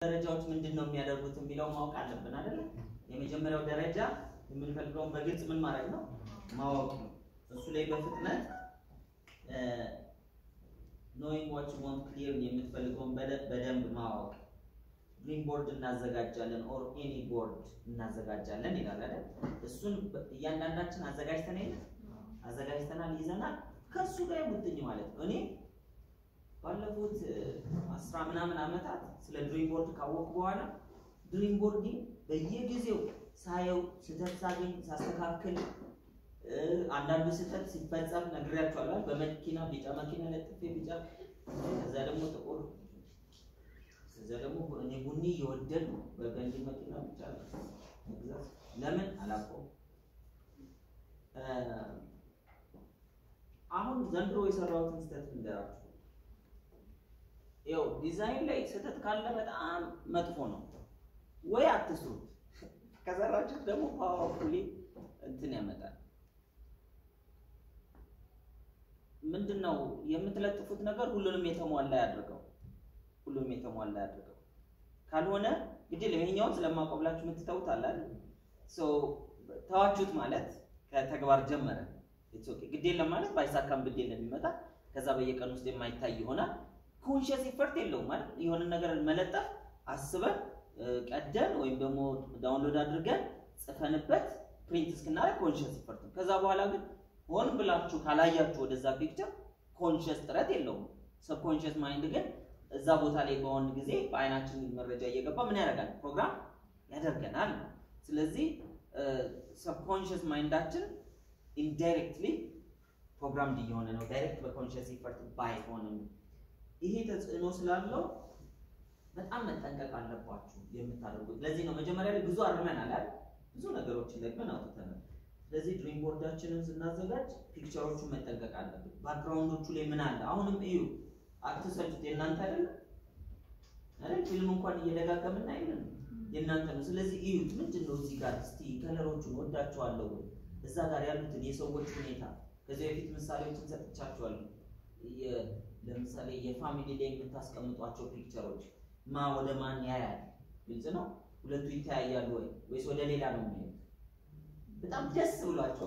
ደረጃዎች ምንድን ነው የሚያደርጉት የሚለው ማወቅ አለብን አይደለ? የመጀመሪያው ደረጃ የምንፈልገውን በግልጽ ምን ማድረግ ነው ማወቅ ነው። እሱ ላይ በፍጥነት ኖይንግ ዋት ዩ ዋንት ክሊር የምትፈልገውን በደ- በደንብ ማወቅ ግሪን ቦርድ እናዘጋጃለን ኦር ኤኒ ቦርድ እናዘጋጃለን ይላል አይደል? እሱን በ- እያንዳንዳችን አዘጋጅተን የለ አዘጋጅተናል ይዘናል። ከእሱ ጋር የሙጥኝ ማለት ነው። እኔ ባለፉት እ፣ አስራ ምናምን ዓመታት ስለ ድሪም ቦርድ ካወቅኩ በኋላ ድሪም ቦርዲንግ በየጊዜው ሳየው ስህተት ሳገኝ ሳስተካክል እ፣ አንዳንዱ ስህተት ሲፈጸም ነግሬያቸዋለሁ። በመኪና ቢጫ መኪና ለጥፌ ቢጫ ከዛ ደግሞ ጥቁር ከዛ ደግሞ እኔ ቡኒ እየወደድ ነው በገንዲ መኪና ብቻ መግዛት ለምን አላውቀውም። እ፣ አሁን ዘንድሮ የሰራሁትን ስህተት ልንገራችሁ። ያው ዲዛይን ላይ ስህተት ካለ በጣም መጥፎ ነው። ወይ አትስሩት፣ ከሰራችሁት ደግሞ ፓወርፉሊ እንትን ያመጣል። ምንድን ነው የምትለጥፉት ነገር ሁሉንም የተሟላ ያድርገው፣ ሁሉንም የተሟላ ያድርገው። ካልሆነ ግድል ይሄኛውን ስለማቆብላችሁ የምትተውት አለ አይደል? ሶ ተዋችሁት ማለት ከተግባር ጀመረ ኢትስ ኦኬ። ግድ የለም ማለት ባይሳካም ግድ የለም ይመጣል። ከዛ በየቀን ውስጥ የማይታይ ይሆናል። ኮንሽስ ኢፈርት የለውም ማለት የሆነ ነገር መለጠፍ አስበን እ፣ ቀደን ወይም ደግሞ ዳውንሎድ አድርገን ጽፈንበት ፕሪንት እስክናደርግ ኮንሽስ ኢፈርት ነው። ከዛ በኋላ ግን ሆን ብላችሁ ካላያችሁ ወደዛ ፒክቸር ኮንሽስ ጥረት የለውም። ሰብኮንሽስ ማይንድ ግን እዛ ቦታ ላይ በሆን ጊዜ በአይናችን መረጃ እየገባ ምን ያደርጋል? ፕሮግራም ያደርገናል። ስለዚህ ሰብኮንሽስ ማይንዳችን ኢንዳይሬክትሊ ፕሮግራምድ እየሆነ ነው። ዳይሬክት በኮንሽስ ኢፈርት ባይሆንም ይሄ ተጽዕኖ ስላለው በጣም መጠንቀቅ አለባችሁ የምታደርጉት። ለዚህ ነው መጀመሪያ ላይ ብዙ አርመናል አይደል? ብዙ ነገሮችን ደግመን አውጥተናል። ስለዚህ ድሪም ቦርዳችንን ስናዘጋጅ ፒክቸሮቹን መጠንቀቅ አለብን። ባክግራውንዶቹ ላይ ምን አለ? አሁንም እዩ፣ አትሰልቹት። የእናንተ አይደለም አይደል? ፊልም እንኳን እየደጋገምን አይደለም የእናንተ ነው። ስለዚህ እዩት። ምንድን ነው እዚህ ጋር እስቲ ከለሮቹን ወዳቸዋለሁ ወይ እዛ ጋር ያሉትን የሰዎች ሁኔታ ከዚህ በፊት ምሳሌዎችን ሰጥቻቸዋለሁ። የ- ለምሳሌ የፋሚሊ ላይ የምታስቀምጧቸው ፒክቸሮች ማ ወደ ማን ያያል? ግልጽ ነው። ሁለቱ ይተያያሉ ወይ ወይስ ወደ ሌላ ነው የሚሄዱት? በጣም ደስ ብሏቸው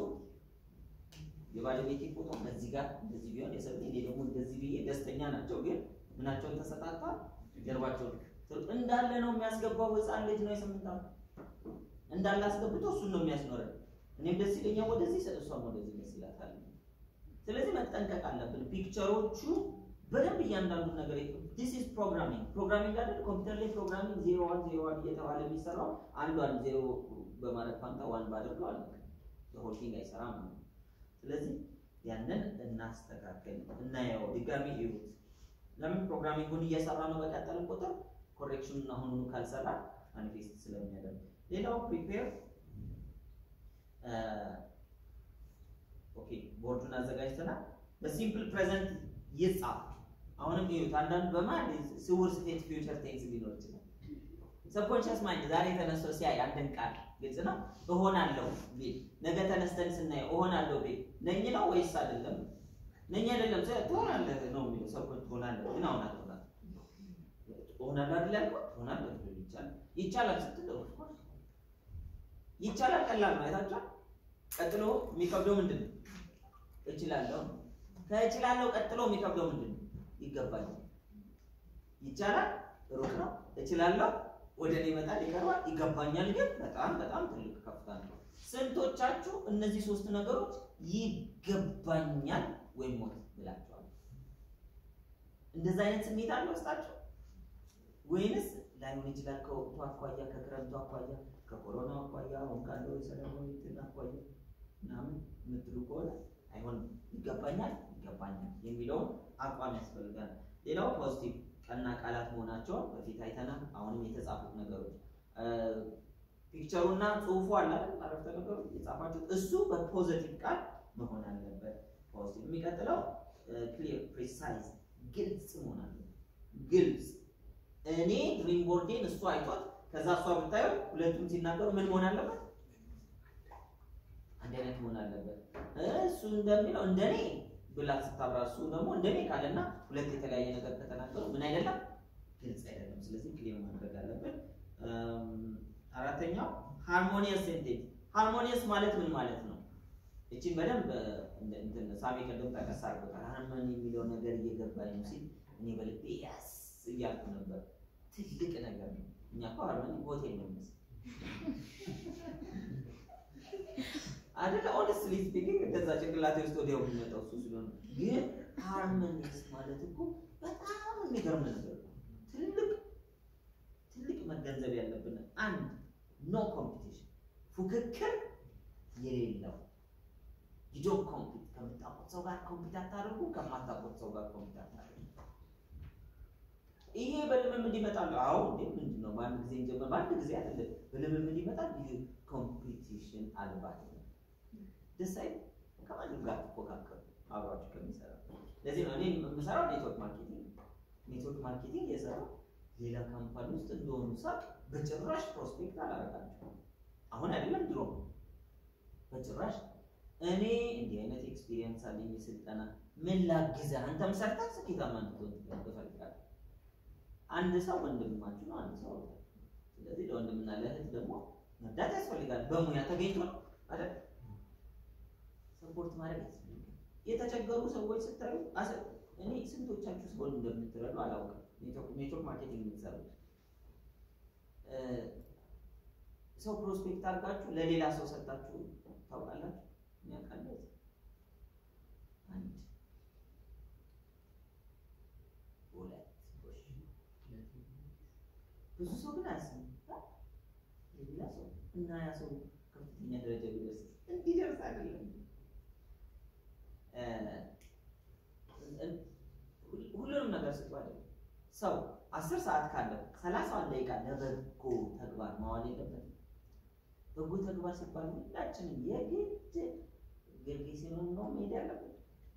የባለቤቴ ፎቶ በዚህ ጋር እንደዚህ ቢሆን የሰው እኔ ደግሞ እንደዚህ ብዬ ደስተኛ ናቸው። ግን ምናቸውን ተሰጣጥቷል። ጀርባቸው እንዳለ ነው የሚያስገባው። ህፃን ልጅ ነው የስምንት ዓመት እንዳለ አስገብቶ እሱን ነው የሚያስኖረን። እኔም ደስ ይለኛል ወደዚህ፣ እሷም ወደዚህ ደስ ይላታል። ስለዚህ መጠንቀቅ አለብን። ፒክቸሮቹ በደንብ እያንዳንዱ ነገር ዲስ ኢዝ ፕሮግራሚንግ ፕሮግራሚንግ አይደል? ኮምፒውተር ላይ ፕሮግራሚንግ ዜሮ ዋን ዜሮ ዋን እየተባለ የሚሰራው አንዷን ዜሮ በማለት ፋንታ ዋን ባደርገው አለ ሆልቲንግ አይሰራም ነው። ስለዚህ ያንን እናስተካከል፣ እናየው፣ ድጋሚ ይዩት። ለምን ፕሮግራሚንጉን እየሰራ ነው በቀጠልን ቁጥር ኮሬክሽኑን አሁኑኑ ካልሰራ ማኒፌስት ስለሚያደርግ ሌላው ፕሪፔር ኦኬ ቦርዱን አዘጋጅተናል። በሲምፕል ፕሬዘንት ይጻፍ። አሁንም ይዩት። አንዳንድ በማን ስውር ስቴት ፊውቸር ቴንስ ሊኖር ይችላል። ሰብኮንሽስ ማይንድ ዛሬ ተነስቶ ሲያይ አንድን ቃል ግልጽ ነው እሆናለሁ ቢል ነገ ተነስተን ስናየው እሆናለሁ ቢል ነኝ ነው ወይስ አይደለም? ነኝ አይደለም ሰ ትሆናለህ ነው የሚለው ሰው ትሆናለህ ግን አሁን አትሆናለህ እሆናለሁ አይደል ያልኩህ ትሆናለህ ሊል ይቻላል ይቻላል ስትል of course ይቻላል ቀላል ነው አይታችኋል ቀጥሎ የሚከብደው ምንድን ነው እችላለሁ ነው ከእችላለሁ ቀጥሎ የሚከብደው ምንድን ነው ይገባኛል ይቻላል ሩቅ ነው እችላለሁ ወደ እኔ ይመጣል ይቀርባል ይገባኛል ግን በጣም በጣም ትልቅ ከፍታ ነው ስንቶቻችሁ እነዚህ ሶስት ነገሮች ይገባኛል ወይም ሞት ብላችኋል እንደዛ አይነት ስሜት አለ ውስጣችሁ ወይንስ ላይሆን ይችላል ከወቅቱ አኳያ ከክረምቱ አኳያ ከኮሮና አኳያ አሁን ካለው የሰለሞን እንትን አኳያ ምናምን የምትሉ ከሆነ አይሆንም ይገባኛል ይገባኛል የሚለውን አቋም ያስፈልጋል ሌላው ፖዚቲቭ ቀና ቃላት መሆናቸውን በፊት አይተናል አሁንም የተጻፉት ነገሮች ፒክቸሩና ጽሁፉ አለ አይደል አረፍተ ነገሩ የጻፋችሁት እሱ በፖዚቲቭ ቃል መሆን አለበት ፖዚቲቭ የሚቀጥለው ክሊር ፕሪሳይዝ ግልጽ መሆን አለበት ግልጽ እኔ ድሪም ቦርዴን እሱ አይቷት ከዛ እሷ ብታየው ሁለቱም ሲናገሩ ምን መሆን አለበት አንድ አይነት መሆን አለበት እሱ እንደሚለው እንደኔ ብላ ስታብራ እሱ ደግሞ እንደኔ ካለና ሁለት የተለያየ ነገር ከተናገሩ ምን አይደለም ግልጽ አይደለም ስለዚህ ክሊር ማድረግ አለበት ሃርሞኒየስ ሴንቴንስ ሃርሞኒየስ ማለት ምን ማለት ነው? እቺን በደንብ እንትን ሳሚ ቅድም ጠቀስ አድርጎታል። ሃርሞኒ የሚለው ነገር እየገባኝ ነው ሲል እኔ በልቤ ያስ እያልኩ ነበር። ትልቅ ነገር ነው። እኛ እኮ ሃርሞኒ ሆቴል ነው የሚመስል አይደለ? ኦነስትሊ ስፒኪንግ እንደዛ ጭንቅላቴ ውስጥ ወዲያው የሚመጣው እሱ ስለሆነ፣ ግን ሃርሞኒየስ ማለት እኮ በጣም የሚገርም ነገር ነው። ትልቅ ትልቅ መገንዘብ ያለብን አንድ ኖ ኮምፒቲሽን ፉክክር የሌለው ሂዶ ኮምፒት ከምታውቁት ሰው ጋር ኮምፒት አታደርጉ፣ ከማታውቁት ሰው ጋር ኮምፒት አታደርጉ። ይሄ በልምምድ ይመጣል። አዎ እንዴ ምንድን ነው በአንድ ጊዜ እንጀምር፣ በአንድ ጊዜ አይደለም፣ በልምምድ ይመጣል። ይህ ኮምፒቲሽን አልባት ነው። ደስ አይልም? ከማንም ጋር ትፎካከሩ አብራችሁ ከሚሰራ ለዚህ ነው እኔ የምሰራው ኔትወርክ ማርኬቲንግ ኔትወርክ ማርኬቲንግ የሰራው ሌላ ካምፓኒ ውስጥ እንደሆኑ ሳቅ በጭራሽ ፕሮስፔክት አላረጋቸው። አሁን አይደለም ድሮ በጭራሽ እኔ እንዲህ አይነት ኤክስፒሪየንስ አለኝ የስልጠና ምን ላግዝህ፣ አንተም ሰርተህ ስኬታማ እንድትሆን እፈልጋለሁ። አንድ ሰው ወንድማችሁ ነው፣ አንድ ሰው ስለዚህ ለወንድምና ለእህት ደግሞ መርዳት ያስፈልጋል። በሙያ ተገኝቶ ነው አይደል? ሰፖርት ማድረግ ያስፈልጋል። የተቸገሩ ሰዎች ስታዩ እኔ ስንቶቻችሁ ሰውን እንደምትረዱ አላውቅም። ኔትወርክ ማርኬቲንግ የምትሰሩ ሰው ፕሮስፔክት አድርጋችሁ ለሌላ ሰው ሰጣችሁ ታውቃላችሁ? የሚያውቃለት አንድ ሁለት ብዙ ሰው ግን አያስብም። ሌላ ሰው እና ያ ሰው ከፍተኛ ደረጃ ቢደርስ እንዲደርስ አይደለም ሁሉንም ነገር ስጡ አይደለም። ሰው አስር ሰዓት ካለው ሰላሳውን ደቂቃ ለበጎ ተግባር ማዋል የለበትም። በጎ ተግባር ሲባል ሁላችንም የግድ ጌርጌሴኖን ነው መሄድ ያለብን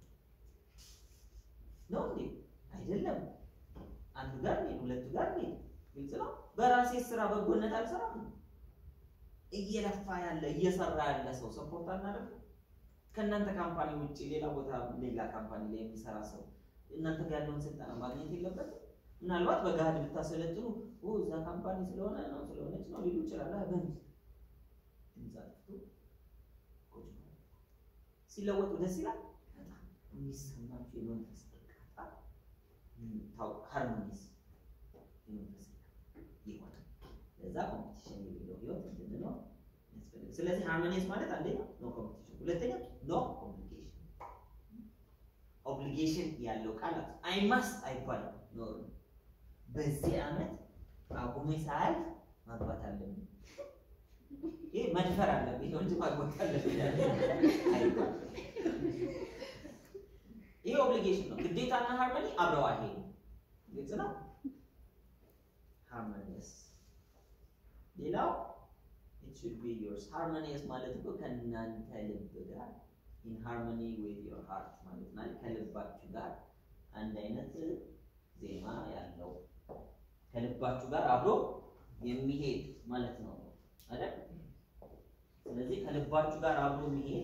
ነው እንዴ? አይደለም። አንዱ ጋር እንሂድ፣ ሁለቱ ጋር እንሂድ። ግልጽ ነው። በራሴ ስራ በጎነት አልሰራም። እየለፋ ያለ እየሰራ ያለ ሰው ሰፖርት አናደርግ። ከእናንተ ካምፓኒ ውጭ ሌላ ቦታ ሌላ ካምፓኒ ላይ የሚሰራ ሰው እናንተ ጋር ያለውን ስልጠና ማግኘት የለበትም። ምናልባት በገሃድ ብታሰለጥኑ እዛ ካምፓኒ ስለሆነ ነው ስለሆነች ነው ሊሉ ይችላል። በምስ ሲለወጡ ደስ ይላል። በጣም የሚሰማችሁ የመንፈስ እርካታ ሃርሞኒስ የመንፈስ ይሆናል። ለዛ ኮምፒቲሽን የሌለው ህይወት እንድንኖር ያስፈልግ። ስለዚህ ሃርሞኒስ ማለት አንደኛ ኖ ኮምፒቲሽን፣ ሁለተኛ ኖ ኦብሊጌሽን። ኦብሊጌሽን ያለው ቃላት አይ ማስት አይባልም። ኖር በዚህ ዓመት አቁሜ ሳያልፍ ማግባት አለብኝ ይህ መድፈር አለብኝ ነው እንጂ ማግባት አለብኝ አይባልም። ይሄ ኦብሊጌሽን ነው። ግዴታና ሃርመኒ አብረው አይሄዱም። ግልጽ ነው። ሃርመኒየስ ሌላው it should be yours ሃርመኒየስ ማለት እኮ ከእናንተ ልብ ጋር in harmony with your heart ማለት ነው። ከልባችሁ ጋር አንድ አይነት ዜማ ያለው ከልባችሁ ጋር አብሮ የሚሄድ ማለት ነው አይደል? ስለዚህ ከልባችሁ ጋር አብሮ የሚሄድ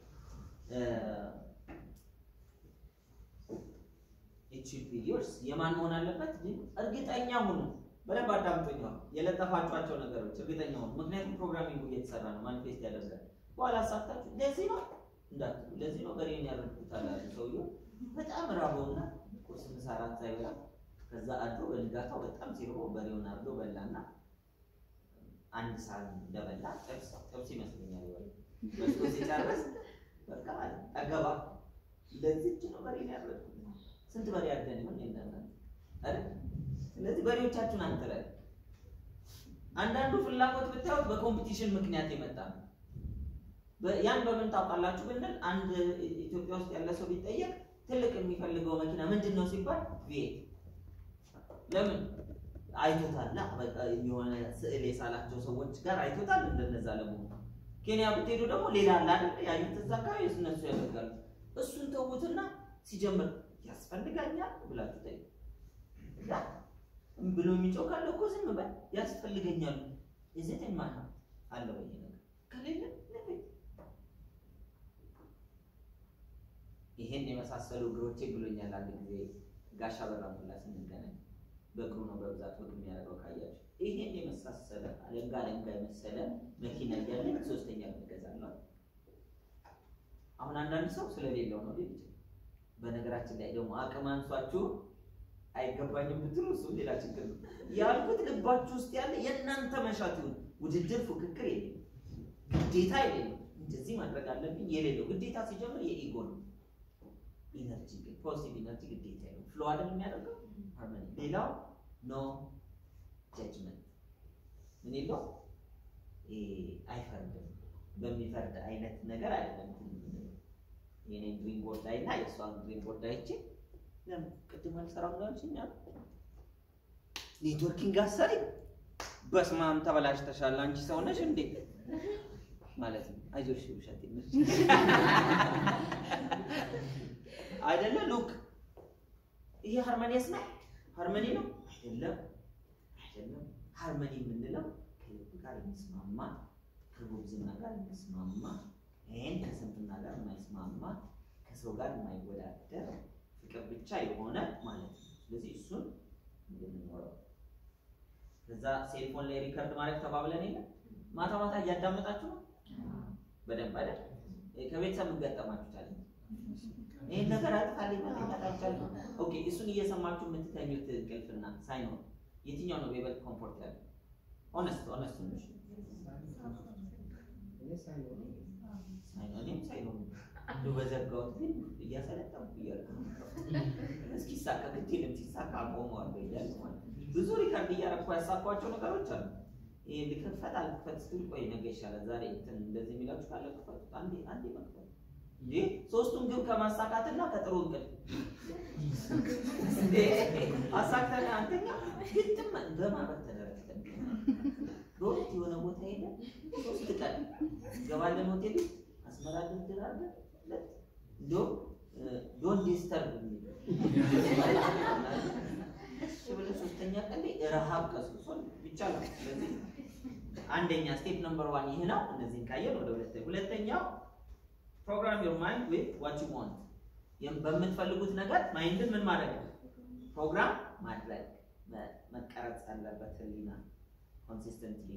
it should be yours የማን መሆን አለበት? ግን እርግጠኛ ሁኑ። በደንብ አዳምጦኛ የለጠፋችኋቸው ነገሮች እርግጠኛ ሁኑ። ምክንያቱም ፕሮግራሚንግ እየተሰራ ነው፣ ማኒፌስት ያደርጋል። በኋላ አሳፍታችሁ ለዚህ ነው እንዳትሉ፣ ለዚህ ነው በሬን ያረድኩት አላሉ ሰውየው። በጣም ራበውና ቁርስ፣ ምሳ፣ እራት ሳይበላ ከዛ አድሮ በንጋታው በጣም ሲርቦ በሬውን አርዶ በላና አንድ ሰዓት እንደበላ ጥብስ ጥብስ ይመስለኛል ይበል በስቶ ሲጨርስ በቃ ጠገባ። ለዚች ነው በሬን ያረድኩት። ስንት በሬ አድርገን ይሆን የለና አይደል? ስለዚህ በሬዎቻችሁን አንጥረን አንዳንዱ ፍላጎት ብታዩት በኮምፒቲሽን ምክንያት የመጣ ነው። ያን በምን ታውቃላችሁ ብንል አንድ ኢትዮጵያ ውስጥ ያለ ሰው ቢጠየቅ ትልቅ የሚፈልገው መኪና ምንድን ነው ሲባል ቪኤት ለምን አይቶታል። በቃ የሆነ ስዕል የሳላቸው ሰዎች ጋር አይቶታል። እንደነዛ ለመሆኑ ኬንያ ብትሄዱ ደግሞ ሌላ አለ አይደል? ያዩት እዛ አካባቢ እነሱ ያደርጋሉ። እሱን ተዉትና ሲጀምር ያስፈልጋኛል ብላችሁ ጠይቁ። ብሎ የሚጮህ ካለ እኮ ዝም በል ያስፈልገኛል። እዚህ ማና አለ ወይ ነገር ከሌለ ለቤት ይሄን የመሳሰሉ እግሮቼ ብሎኛል። አንድ ጊዜ ጋሻ በራ ሙላ ስንገናኝ በእግሩ ነው በብዛት ወግ የሚያደርገው ካያችሁ ይሄን የመሳሰለ አለንጋ አለንጋ የመሰለ መኪና እያለን ሶስተኛ እንገዛለን። አሁን አንዳንድ ሰው ስለሌለው ነው ሊል ይችላል። በነገራችን ላይ ደግሞ አቅም አንሷችሁ አይገባኝም ብትሉ እሱ ሌላ ችግር ነው። ያልኩት ልባችሁ ውስጥ ያለ የእናንተ መሻት ይሁን። ውድድር፣ ፉክክር የሌለው ግዴታ የሌለው እንደዚህ ማድረግ አለብኝ የሌለው ግዴታ ሲጀምር የኢጎ ነው። ኢነርጂ ግን ፖዚቲቭ ኢነርጂ ግዴታ የለው ፍሎ አይደል የሚያደርገው ሃርመኒ። ሌላው ኖ ጀጅመንት ምን የለው አይፈርድም። በሚፈርድ አይነት ነገር አይደለም። የኔ ድሪም ቦርድ ላይ እና የእሷን ድሪም ቦርድ አይቼ ለምን ቅድም አልሰራም ነው ያልሽኝ? ኔትወርኪንግ አሰሪ በስመ አብ ተበላሽተሻል፣ አንቺ ሰው ነሽ እንዴ ማለት ነው። አይዞሽ ውሸት ነሽ አይደለ? ሉክ ይሄ ሃርመኒየስ ነው ሃርመኒ ነው አይደለም፣ አይደለም። ሃርመኒ የምንለው ከልብ ጋር የሚስማማ ከጉብዝና ጋር የሚስማማ ይህን ከስንፍና ጋር የማይስማማ ከሰው ጋር የማይወዳደር ፍቅር ብቻ የሆነ ማለት ነው። ስለዚህ እሱን እንድንኖረው ከዛ ሴልፎን ላይ ሪከርድ ማድረግ ተባብለን የለ ማታ ማታ እያዳመጣችሁ ነው በደንብ አይደል? ከቤተሰብ እንገጠማችሁ ቻለ ይህን ነገር አጥፋልኝ መተኛት አልቻልኩም። ኦኬ እሱን እየሰማችሁ የምትተኙት እንቅልፍና ሳይኖር የትኛው ነው የበለጠ ኮምፎርት ያለው? ኦነስት ኦነስት ነሽ እኔም ሳይኖር እንደው በዘጋሁት ግን እያሰለጠንኩ እያልኩ እስኪሳካ ግድ የለም ሲሳካ አቆመዋለሁ እያልኩ ማለት ነው። ብዙ ሪከርድ እያደረኩ ያሳኳቸው ነገሮች አሉ። ይሄ ልክፈት አልክፈት ስትል ቆይ ነገ ይሻላል ዛሬ እንትን እንደዚህ የሚላችሁ ካለ ክፈቱ። አንዴ አንዴ መክፈት እንዴ ሶስቱን ግብ ከማሳካትና ከጥሩ እንቅልፍ እንዴ አሳክተን አንተኛ ግጥም በማበት ተደረግተን በወቅት የሆነ ቦታ ሄደ ሶስት ቀን ገባለን ሆቴል አስመራ ድርድር አለ እንዲሁም ዶን ዲስተርብ የሚል እሺ ብለህ ሶስተኛ ቀን ላይ ረሃብ ቀስቅሶን ይቻላል። ስለዚህ አንደኛ ስቴፕ ነምበር ዋን ይህ ነው። እነዚህን ካየን ወደ ሁለተኛ ሁለተኛው ፕሮግራም ዮር ማይንድ ዊዝ ዋት ዩ ዋንት በምትፈልጉት ነገር ማይንድን ምን ማድረግ ነው? ፕሮግራም ማድረግ መቀረጽ አለበት። ህሊና ኮንሲስተንትሊ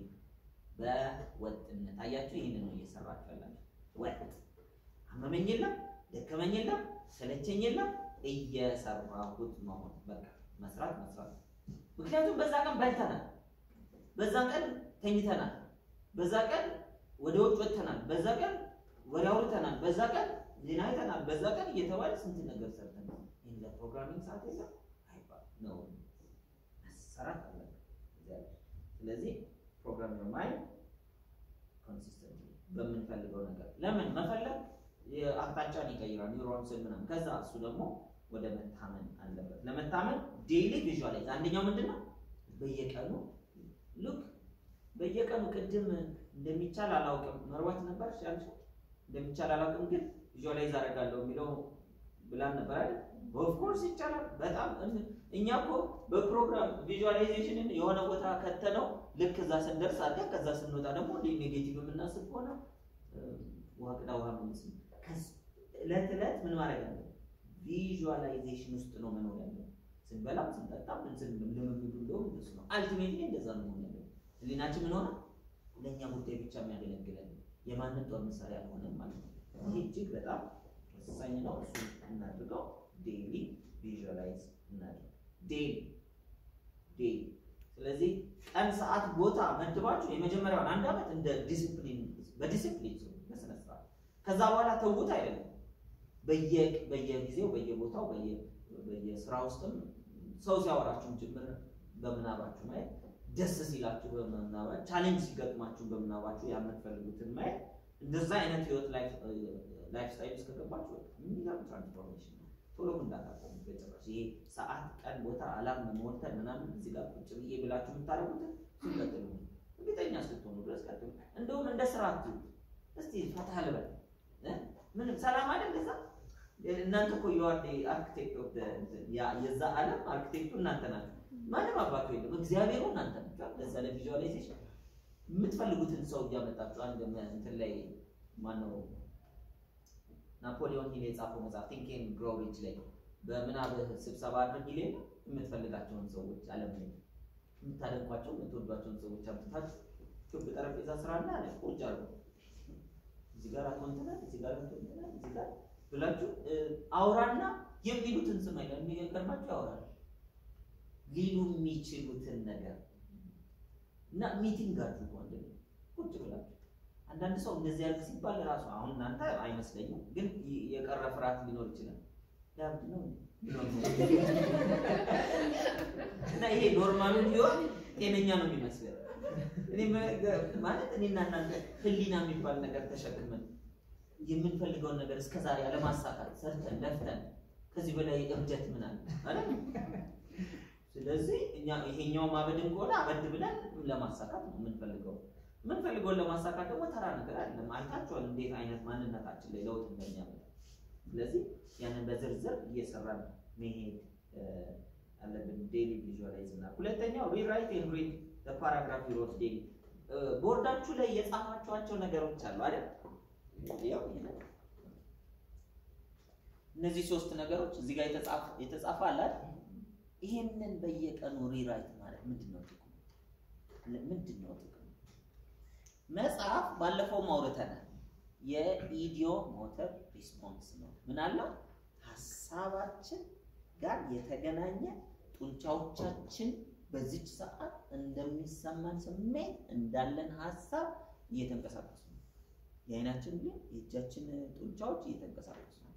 በወጥነት አያችሁ። ይህንን ነው እየሰራችሁ ያላችሁ። ወጥ አመመኝ የለም ደከመኝ የለም ሰለቸኝ የለም እየሰራሁት መሆን በቃ መስራት መስራት። ምክንያቱም በዛ ቀን በልተናል፣ በዛ ቀን ተኝተናል፣ በዛ ቀን ወደ ውጭ ወጥተናል፣ በዛ ቀን ወሬ አውርተናል፣ በዛ ቀን ዜና አይተናል፣ በዛ ቀን እየተባለ ስንት ነገር ሰርተናል። ይህን ለፕሮግራሚንግ ሰዓት የለም አይባል ነው መሰራት አለበት። ስለዚህ ፕሮግራም ዮር ማይንድ ኮንሲስተንት በምንፈልገው ነገር ለምን መፈለግ አቅጣጫን ይቀይራል፣ ኒውሮንስን ምናምን። ከዛ እሱ ደግሞ ወደ መታመን አለበት። ለመታመን ዴይሊ ቪዥዋላይዝ አንደኛው ምንድን ነው? በየቀኑ ሉክ በየቀኑ ቅድም እንደሚቻል አላውቅም መርዋት ነበር ያልሽ እንደሚቻል አላውቅም ግን ቪዥዋላይዝ አደርጋለሁ የሚለው ብላን ነበር አይደል? ኦፍኮርስ ይቻላል። በጣም እኛ እኮ በፕሮግራም ቪዥዋላይዜሽንን የሆነ ቦታ ከተነው ልክ እዛ ስንደርስ አድርገን ከዛ ስንወጣ ደግሞ እንደ ኔጌቲቭ የምናስብ ከሆነ ውሃ ቅዳ ውሃ መልስ እለት እለት ምን ማድረግ አለ ቪዥዋላይዜሽን ውስጥ ነው መኖር ያለው። ስንበላም ስንጠጣም ልምምዱ እንደውም እንደሱ ነው። አልቲሜትሊ እንደዛ ነው መሆን ያለው። ህሊናችን ምን ሆነ ለእኛ ጉዳይ ብቻ የሚያገለግለን የማንም ጦር መሳሪያ አልሆነም ማለት ነው። ይህ እጅግ በጣም ወሳኝ ነው። እሱ እናድርገው። ዴይሊ ቪዥዋላይዝ እናድርግ። ዴይሊ ዴይሊ። ስለዚህ ቀን፣ ሰዓት፣ ቦታ መድባችሁ የመጀመሪያውን አንድ ዓመት እንደ ዲሲፕሊን በዲሲፕሊን በስነ ስርዓት ከዛ በኋላ ተውት አይደለም በየጊዜው በየቦታው በየስራ ውስጥም ሰው ሲያወራችሁም ጭምር በምናባችሁ ማየት ደስ ሲላችሁ በምናባችሁ ቻሌንጅ ሲገጥማችሁ በምናባችሁ የምትፈልጉትን ማየት እንደዛ አይነት ህይወት ላይፍ ስታይል ውስጥ ከገባችሁ የሚገርም ትራንስፎርሜሽን ነው። ቶሎ እንዳታቆሙ በጭራሽ። ይሄ ሰዓት፣ ቀን፣ ቦታ አላም መወተን ምናምን እዚህ ጋር ቁጭ ብዬ ብላችሁ የምታደርጉትን ሲቀጥሉ እርግጠኛ እስክትሆኑ ድረስ ቀጥሉ። እንደውም እንደ ስራ አትዩት። እስቲ ፈታ ልበል ምንም ሰላም አይደል እዛ እናንተ እኮ የዋር አርክቴክት ኦፍ የዛ ዓለም አርክቴክቱ እናንተ ናችሁ። ማንም አባቱ የለም፣ እግዚአብሔሩ እናንተ ናችሁ። ለዛ ለቪዥዋላይዜሽን የምትፈልጉትን ሰው እያመጣችሁ አንድ እንትን ላይ ማነው ናፖሊዮን ሂል የጻፈው መጽሐፍ ቲንክ ኤንድ ግሮው ሪች ላይ በምናብህ ስብሰባ አድርግ ይሌ የምትፈልጋቸውን ሰዎች ዓለም ላይ የምታደንቋቸው የምትወዷቸውን ሰዎች አምጥታችሁ ክብ ጠረጴዛ ስራና አለ ቁጭ አሉ እዚህ ጋር አቶ እንትና እዚህ ጋር አቶ እንትና እዚህ ጋር ብላችሁ እ፣ አውራና የሚሉትን ስም አይደል የሚገርማችሁ ያወራል ሊሉ የሚችሉትን ነገር እና ሚቲንግ አድርጉ አንድ ላይ ቁጭ ብላችሁ አንዳንድ ሰው እንደዚህ ያልክ ሲባል ራሱ አሁን እናንተ አይመስለኝም፣ ግን ይ- የቀረ ፍርሃት ሊኖር ይችላል። ያብድ ነው እንዴ? እና ይሄ ኖርማሉን ቢሆን ጤነኛ ነው የሚመስለው። እኔ መ- ማለት እኔና እናንተ ህሊና የሚባል ነገር ተሸክመን የምንፈልገውን ነገር እስከዛሬ አለማሳካት ሰርተን ለፍተን ከዚህ በላይ እብደት ምን አለ አይደል? ስለዚህ እኛ ይሄኛው ማበድን ከሆነ አበድ ብለን ለማሳካት ነው የምንፈልገው። የምንፈልገውን ለማሳካት ደግሞ ተራ ነገር አይደለም። አይታችኋል እንዴት አይነት ማንነታችን ላይ ለውጥ እንደሚያመጣ። ስለዚህ ያንን በዝርዝር እየሰራን መሄድ እ፣ አለብን። ዴሊ ቪዥዋላይዝ እና ሁለተኛው ሪራይት ኤንድ ሪድ ፓራግራፍ ሮት ዴሊ ቦርዳችሁ ላይ የጻፋችኋቸው ነገሮች አሉ አይደል? ያው ይሄ ነው። እነዚህ ሶስት ነገሮች እዚህ ጋር የተጻፈ የተጻፈ አለ አይደል? ይሄንን በየቀኑ ሪራይት ማለት ምንድን ነው ጥቅሙ? ምንድን ነው ጥቅሙ? መጽሐፍ ባለፈው አውርተናል። የኢዲዮ ሞተር ሪስፖንስ ነው። ምን አለው? ሀሳባችን ጋር የተገናኘ ጡንቻዎቻችን በዚች ሰዓት እንደሚሰማን ስሜት እንዳለን ሀሳብ እየተንቀሳቀሱ ነው። የአይናችን ግን የእጃችን ጡንቻዎች እየተንቀሳቀሱ ነው።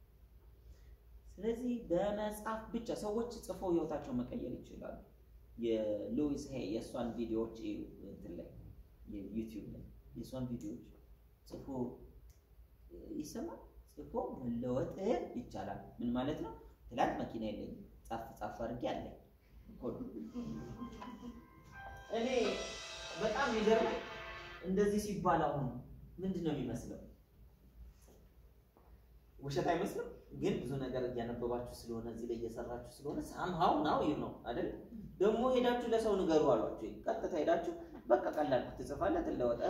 ስለዚህ በመጽሐፍ ብቻ ሰዎች ጽፈው ህይወታቸው መቀየር ይችላሉ። የሉዊስ ሄይ የእሷን ቪዲዮዎች እዩ እንትን ላይ የዩቲዩብ ላይ የእሷን ቪዲዮዎች ጽፎ ይሰማል። ጽፎ መለወጥ ይቻላል። ምን ማለት ነው? ትላንት መኪና የለኝም ጻፍ ጻፍ አድርጌ አለኝ እኮ ነው። እኔ በጣም የሚገርመኝ እንደዚህ ሲባል አሁን ምንድን ነው የሚመስለው? ውሸት አይመስልም? ግን ብዙ ነገር እያነበባችሁ ስለሆነ እዚህ ላይ እየሰራችሁ ስለሆነ ሳምሃው ናው ይህ ነው አይደል? ደግሞ ሄዳችሁ ለሰው ንገሩ አሏችሁ። ቀጥታ ሄዳችሁ በቃ ቀላል ትጽፋለህ፣ ትለወጠ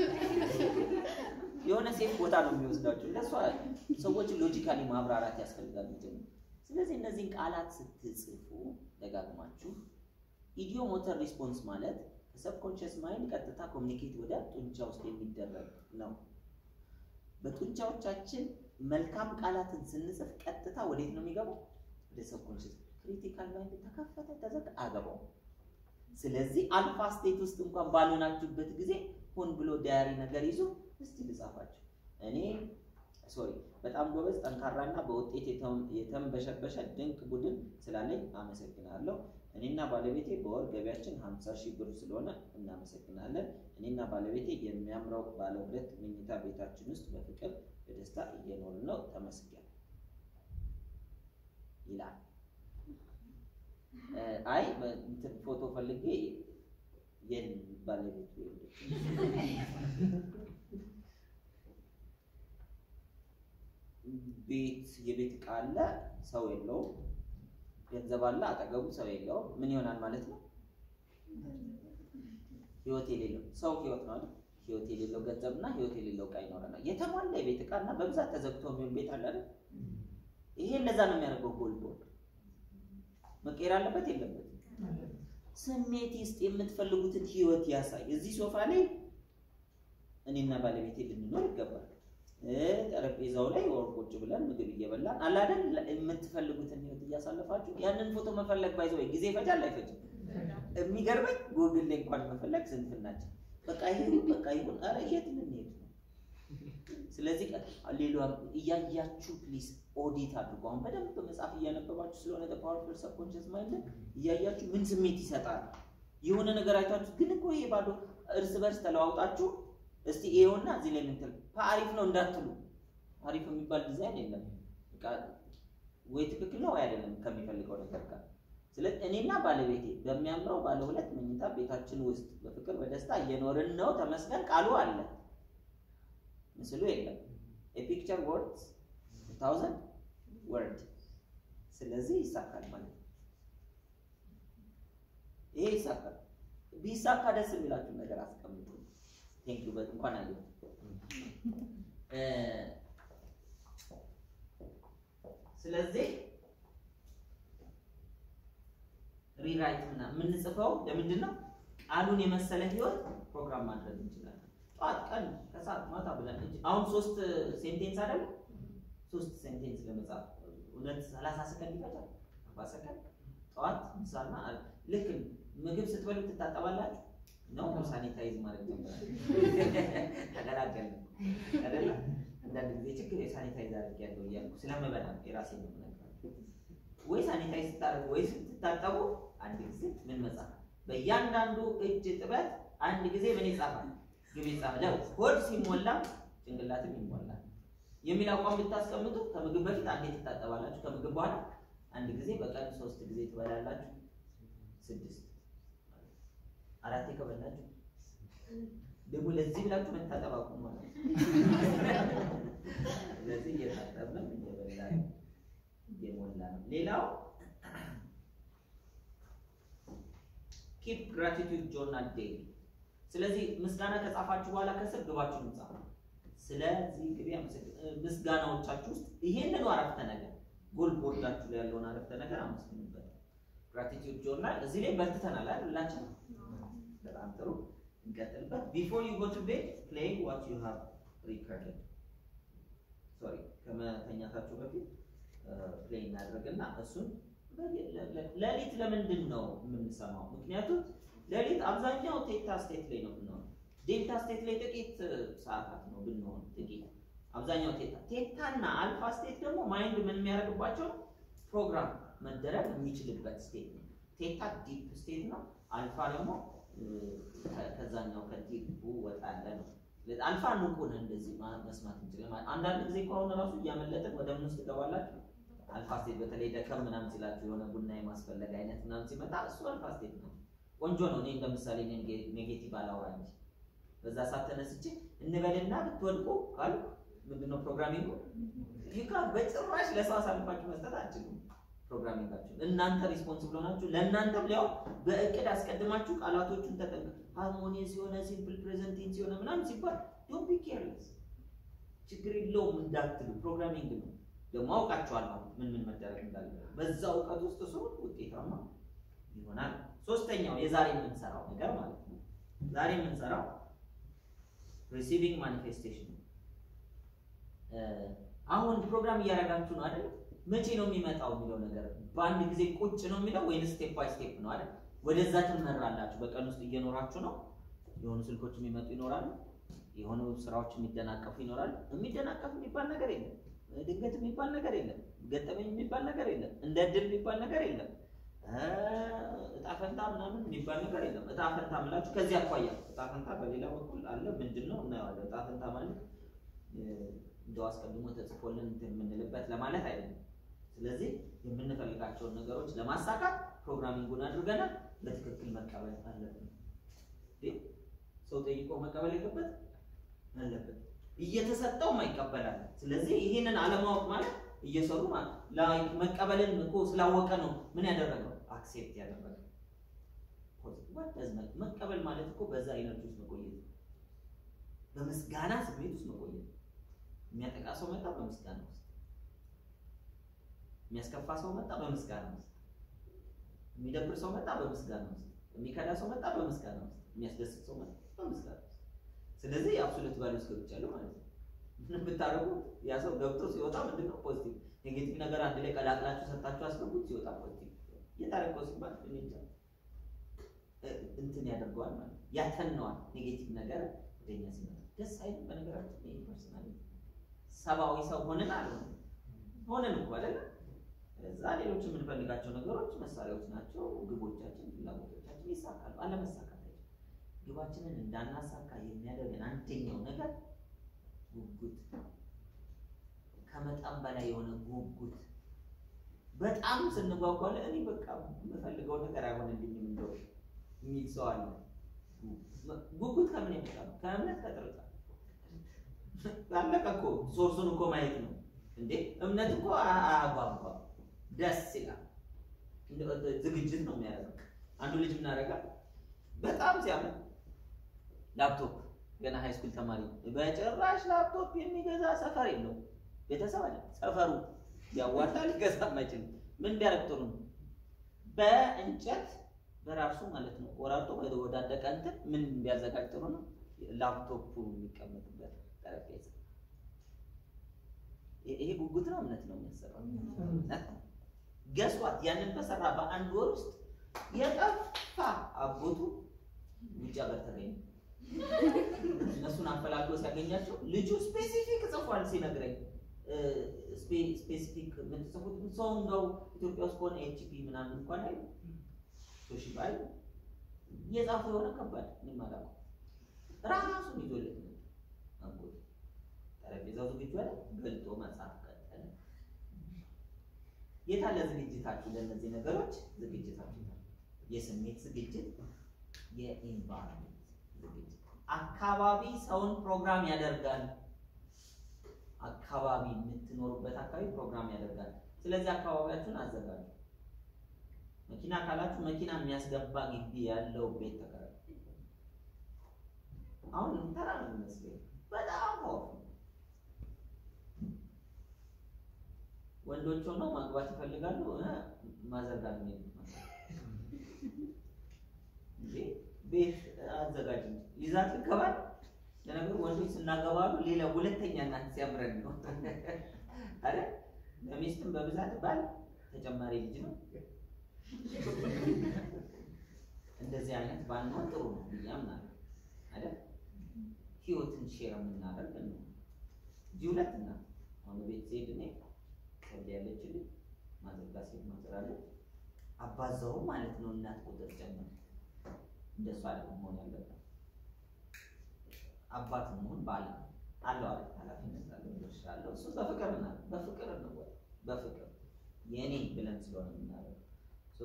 የሆነ ሴፍ ቦታ ነው የሚወስዳችሁ። ለእሷ ሰዎችን ሎጂካሊ ማብራራት ያስፈልጋል። መጀመሪያ ስለዚህ እነዚህን ቃላት ስትጽፉ ደጋግማችሁ ኢዲዮ ሞተር ሪስፖንስ ማለት ከሰብኮንሽስ ማይንድ ቀጥታ ኮሚኒኬት ወደ ጡንቻ ውስጥ የሚደረግ ነው። በጡንቻዎቻችን መልካም ቃላትን ስንጽፍ ቀጥታ ወዴት ነው የሚገባው? ወደ ሰብኮንሽስ ክሪቲካል ማይንድ ተከፈተ ተዘጋ አገባው። ስለዚህ አልፋ ስቴት ውስጥ እንኳን ባልሆናችሁበት ጊዜ ሆን ብሎ ዳያሪ ነገር ይዞ እስቲ ልጻፋችሁ እኔ ሶሪ በጣም ጎበዝ ጠንካራና በውጤት የተም- የተንበሸበሸ ድንቅ ቡድን ስላለኝ አመሰግናለሁ። እኔና ባለቤቴ በወር ገቢያችን 50 ሺህ ብር ስለሆነ እናመሰግናለን። እኔና ባለቤቴ የሚያምረው ባለ ሁለት መኝታ ቤታችን ውስጥ በፍቅር በደስታ እየኖርን ነው። ተመስገን ይላል። እ፣ አይ በ- እንትን ፎቶ ፈልጌ የለም ባለቤቱ የለችም። ቤት የቤት ዕቃ አለ፣ ሰው የለውም። ገንዘብ አለ፣ አጠገቡ ሰው የለውም። ምን ይሆናል ማለት ነው? ህይወት የሌለው ሰው ህይወት ነው አይደል? ህይወት የሌለው ገንዘብና ህይወት የሌለው ዕቃ ይኖረናል። የተሟላ የቤት ዕቃና በብዛት ተዘግቶ የሚሆን ቤት አለ አይደል? ይሄ እንደዛ ነው የሚያደርገው። ጎል ቦል መቀየር አለበት የለበትም? ስሜት ውስጥ የምትፈልጉትን ህይወት ያሳይ። እዚህ ሶፋ ላይ እኔና ባለቤቴ ልንኖር ይገባል። እ፣ ጠረጴዛው ላይ ወር ቁጭ ብለን ምግብ እየበላን አለ አይደል? የምትፈልጉትን ህይወት እያሳለፋችሁ ያንን ፎቶ መፈለግ ባይዘ ወይ ጊዜ ይፈጃል አይፈጅም? የሚገርመኝ ጉግል ላይ እንኳን መፈለግ ስንፍናችን። በቃ ይሁን በቃ ይሁን፣ ኧረ የት ልንሄድ ነው? ስለዚህ ሌላ እያያችሁ ፕሊዝ ኦዲት አድርጉ። አሁን በደንብ መጽሐፍ እያነበባችሁ ስለሆነ ፓወርፉል ሰብኮንሽስ ማይንድ እያያችሁ ምን ስሜት ይሰጣል? የሆነ ነገር አይታችሁ ግን እኮ ይሄ ባዶ እርስ በርስ ተለዋውጣችሁ እስቲ ይሄውና እዚህ ላይ ምንትል አሪፍ ነው እንዳትሉ። አሪፍ የሚባል ዲዛይን የለም። በቃ ወይ ትክክል ነው ወይ አይደለም ከሚፈልገው ነገር ጋር። ስለዚህ እኔና ባለቤቴ በሚያምረው ባለ ሁለት መኝታ ቤታችን ውስጥ በፍቅር በደስታ እየኖርን ነው። ተመስገን ቃሉ አለ፣ ምስሉ የለም። የፒክቸር ወርድስ ታውዘንድ ወርድ። ስለዚህ ይሳካል ማለት ነው። ይሄ ይሳካል። ቢሳካ ደስ የሚላችሁ ነገር አስቀምጡ። ቴንክ ዩ እንኳን አየሁ። ስለዚህ ሪራይት ምናምን የምንጽፈው ለምንድን ነው? ቃሉን የመሰለ ህይወት ፕሮግራም ማድረግ እንችላለን። ጠዋት፣ ቀን፣ ከሰዓት፣ ማታ ብለን እንጂ አሁን ሶስት ሴንቴንስ አይደለም ሶስት ሴንቴንስ ለመጻፍ እውነት ሰላሳ ሰከንድ ይፈጃል። አርባ ሰከንድ ጠዋት፣ ምሳና ልክ ምግብ ስትበሉ ትታጠባላችሁ ነው ሳኒታይዝ ማድረግ ጀምራል። ተገላገልን አይደለ? አንዳንድ ጊዜ ችግር የሳኒታይዝ አድርጌያለሁ እያልኩ ስለምበላ የራሴ ነው የምነግራችሁ። ወይ ሳኒታይዝ ስታደርጉ ወይ ስትታጠቡ አንድ ጊዜ ምን መጻፍ በእያንዳንዱ እጅ ጥበት አንድ ጊዜ ምን ይጻፋል? ግብ ይጻፋል። ሆድ ሲሞላ ጭንቅላትም ይሞላል የሚል አቋም ብታስቀምጡ ከምግብ በፊት አንዴ ትታጠባላችሁ። ከምግብ በኋላ አንድ ጊዜ፣ በቀን ሶስት ጊዜ ትበላላችሁ። ስድስት አራቴ ከበላችሁ ደግሞ ለዚህ ብላችሁ መታጠብ አቁሙ ማለት ነው። ስለዚህ እየታጠብንም እየበላን እየሞላ ነው። ሌላው ኪፕ ግራቲቱድ ጆርናል ዴይሊ። ስለዚህ ምስጋና ከጻፋችሁ በኋላ ከስር ግባችሁን ጻፉ። ስለዚህ ግቢ ምስጋናዎቻችሁ ውስጥ ይሄንኑ አረፍተ ነገር ጎል ቦርዳችሁ ላይ ያለውን አረፍተ ነገር አመስግኑበት። ግራቲቱድ ጆርናል እዚህ ላይ በርትተናል አይደል? ሁላችን በጣም ጥሩ እንቀጥልበት። ቢፎር ዩ ጎ ቱ ቤድ ፕሌይ ዋት ዩ ሃቭ ሪከርድድ። ሶሪ ከመተኛታችሁ በፊት ፕሌይ እናድርግና እሱን ሌሊት ለምንድን ነው የምንሰማው? ምክንያቱም ሌሊት አብዛኛው ቴታ ስቴት ላይ ነው ብንሆን፣ ዴልታ ስቴት ላይ ጥቂት ሰዓታት ነው ብንሆን ጥቂት አብዛኛው ቴታ ቴታና አልፋ ስቴት ደግሞ ማይንድ ምን የሚያደርግባቸው ፕሮግራም መደረግ የሚችልበት ስቴት ነው። ቴታ ዲፕ ስቴት ነው። አልፋ ደግሞ ከዛኛው ከዲፑ ወጣ ያለ ነው። አልፋ ንቁ ነህ እንደዚህ መስማት እንችላለን። አንዳንድ ጊዜ ከሆነ ራሱ እያመለጥን ወደ ምን ውስጥ ትገባላችሁ? አልፋ ስቴት በተለይ ደከም ምናምን ሲላችሁ የሆነ ቡና የማስፈለግ አይነት ምናምን ሲመጣ እሱ አልፋ ስቴት ነው። ቆንጆ ነው። እኔ ለምሳሌ ኔጌቲቭ አላወራ እንጂ በዛ ሰዓት ተነስቼ እንበልና ብትወድቁ ካሉ ምንድነው ፕሮግራሚንጉ ይካ በጭራሽ ለሰው አሳልፋችሁ መስጠት አትችሉም። ፕሮግራሚንጋችሁ እናንተ ሪስፖንስብል ሆናችሁ ለእናንተም ሊያው በእቅድ አስቀድማችሁ ቃላቶቹን ተጠንቀቁ። ሃርሞኒየስ የሆነ ሲምፕል ፕሬዘንት ቴንስ የሆነ ምናምን ሲባል ዶንት ቢ ኬርለስ ችግር የለውም እንዳትሉ። ፕሮግራሚንግ ነው ደግሞ አውቃችኋለሁ ምን ምን መደረግ እንዳለ። በዛ እውቀት ውስጥ ሰው ውጤታማ ይሆናል። ሶስተኛው የዛሬ የምንሰራው ነገር ማለት ነው። ዛሬ የምንሰራው ሪሲቪንግ ማኒፌስቴሽን ነው። አሁን ፕሮግራም እያደረጋችሁ ነው አይደል? መቼ ነው የሚመጣው የሚለው ነገር በአንድ ጊዜ ቁጭ ነው የሚለው ወይም ስቴፕ ባይ ስቴፕ ነው አይደል? ወደዛ ትመራላችሁ። በቀን ውስጥ እየኖራችሁ ነው። የሆኑ ስልኮች የሚመጡ ይኖራሉ። የሆኑ ስራዎች የሚደናቀፉ ይኖራሉ። የሚደናቀፍ የሚባል ነገር የለም። ድንገት የሚባል ነገር የለም። ገጠመኝ የሚባል ነገር የለም። እንደ እድል የሚባል ነገር የለም። እጣ ፈንታ ምናምን የሚባል ነገር የለም። እጣ ፈንታ ምላችሁ ከዚህ አኳያ እጣ ፈንታ በሌላ በኩል አለ። ምንድን ነው እናየዋለን። እጣ ፈንታ ማለት እንደው አስቀድሞ ተጽፎልን እንትን የምንልበት ለማለት አይደለም። ስለዚህ የምንፈልጋቸውን ነገሮች ለማሳካት ፕሮግራሚንጉን አድርገናል። በትክክል መቀበል አለብን። ሰው ጠይቆ መቀበል የለበት አለበት። እየተሰጠው ማይቀበላል። ስለዚህ ይህንን አለማወቅ ማለት እየሰሩ ማለት መቀበልን እኮ ስላወቀ ነው ምን ያደረገው አክሴፕት ያደረገው። መቀበል ማለት እኮ በዛ አይነት ውስጥ መቆየት፣ በምስጋና ስሜት ውስጥ መቆየት። የሚያጠቃ ሰው መጣ በምስጋና ውስጥ፣ የሚያስከፋ ሰው መጣ በምስጋና ውስጥ፣ የሚደብር ሰው መጣ በምስጋና ውስጥ፣ የሚከዳ ሰው መጣ በምስጋና ውስጥ፣ የሚያስደስት ሰው መጣ በምስጋና ውስጥ። ስለዚህ የአብሶሉት ቫልዩ ውስጥ ገብቻለሁ ማለት ነው። ምን ብታደርጉ ያ ሰው ገብቶ ሲወጣ ምንድን ነው ፖዚቲቭ፣ ኔጌቲቭ ነገር አንድ ላይ ቀላቅላችሁ ሰጣችሁ አስገቡት፣ ሲወጣ ፖዚቲቭ። የታረቀው ሲባል እንጃ እንትን ያደርገዋል ማለት ነው፣ ያተነዋል። ኔጌቲቭ ነገር ወደኛ ሲመጣ ደስ አይልም። በነገራችን ይሄ ፐርሰናል ሰብአዊ ሰው ሆነን አልሆነ ሆነን እኮ አይደለ? እዛ ሌሎች የምንፈልጋቸው ነገሮች መሳሪያዎች ናቸው። ግቦቻችን፣ ፍላጎቶቻችን ይሳካሉ። አለመሳካት ግባችንን እንዳናሳካ የሚያደርገን አንደኛው ነገር ጉጉት፣ ከመጠን በላይ የሆነ ጉጉት። በጣም ስንጓጓለ እኔ በቃ የምፈልገው ነገር አይሆንልኝም እንደው የሚል ሰው አለ። ጉጉት ከምን የመጣ ነው? ከእምነት ከጥርጣሬ አለቀ እኮ። ሶርሱን እኮ ማየት ነው እንዴ። እምነት እኮ አያጓጓም፣ ደስ ይላል። ዝግጅት ነው የሚያደርገው። አንዱ ልጅ ምን ያደርጋል? በጣም ሲያምን ላፕቶፕ ገና ሃይ ስኩል ተማሪ በጭራሽ ላፕቶፕ የሚገዛ ሰፈር የለው ቤተሰብ አለ። ሰፈሩ ያዋጣ ሊገዛ የማይችል ምን ቢያደርግ ጥሩ ነው? በእንጨት በራሱ ማለት ነው ቆራርጦ ወደ ወዳደቀ እንትን ምን ቢያዘጋጅ ጥሩ ነው? ላፕቶፑ የሚቀመጥበት ጠረጴዛ። ይ- ይሄ ጉጉት ነው እምነት ነው የሚያሰራው? እምነት ነው። ገስዋት ያንን በሰራ በአንድ ወር ውስጥ የጠፋ አጎቱ ውጭ ሀገር ተገኘ። እነሱን አፈላልጎ ሲያገኛቸው ልጁ ስፔሲፊክ ጽፏል ሲነግረኝ ስፔ- ስፔሲፊክ የምትጽፉት ሰው እንደው ኢትዮጵያ ውስጥ ከሆነ ኤችፒ ምናምን እንኳን አይ ቶሺባ አይ የጻፈው የሆነ ከባድ እኔም አላውቀውም። ራሱን ይዞለት ነው አጎቱ። ጠረጴዛው ዝግጁ አለ፣ ገልጦ መጽሐፍ ቀጠለ። የታለ ዝግጅታችሁ ለእነዚህ ነገሮች? ዝግጅታችሁ የስሜት ዝግጅት፣ የኢንቫይሮንመንት ዝግጅት። አካባቢ ሰውን ፕሮግራም ያደርጋል። አካባቢ የምትኖሩበት አካባቢ ፕሮግራም ያደርጋል። ስለዚህ አካባቢያችሁን አዘጋጁ። መኪና ካላችሁ መኪና የሚያስገባ ግቢ ያለው ቤት ተከራዩ። አሁን ተራ ነው የሚመስለው፣ በጣም ፓወርፉል ወንዶች ሆነው ማግባት ይፈልጋሉ። እ ማዘጋት ነው እንዴ ቤት አዘጋጅ እንጂ ይዛት ልገባል። ለነገሩ ወንዶች ስናገባሉ ሌላ ሁለተኛ እናት ሲያምረን ነው አይደል? ለሚስትም በብዛት ባል ተጨማሪ ልጅ ነው። እንደዚህ አይነት ባንሆን ጥሩ ነው ብዬ አምናለሁ አይደል? ህይወትን ሼር የምናደርግ ነው እንጂ ሁለት እናት አሁን ቤት ስሄድ እኔ ከብድ ያለችልኝ ማዘጋ ሴት ማዘራለች አባዛው ማለት ነው እናት ቁጥር ጨምር እንደሱ አይደለም መሆን ያለበት። አባት መሆን ባል ነው አለው አይደል? ኃላፊነት አለው፣ ድርሻ አለው። እሱ በፍቅር እና በፍቅር ነው በፍቅር የኔ ብለን ስለሆነ የምናደርገው ሶ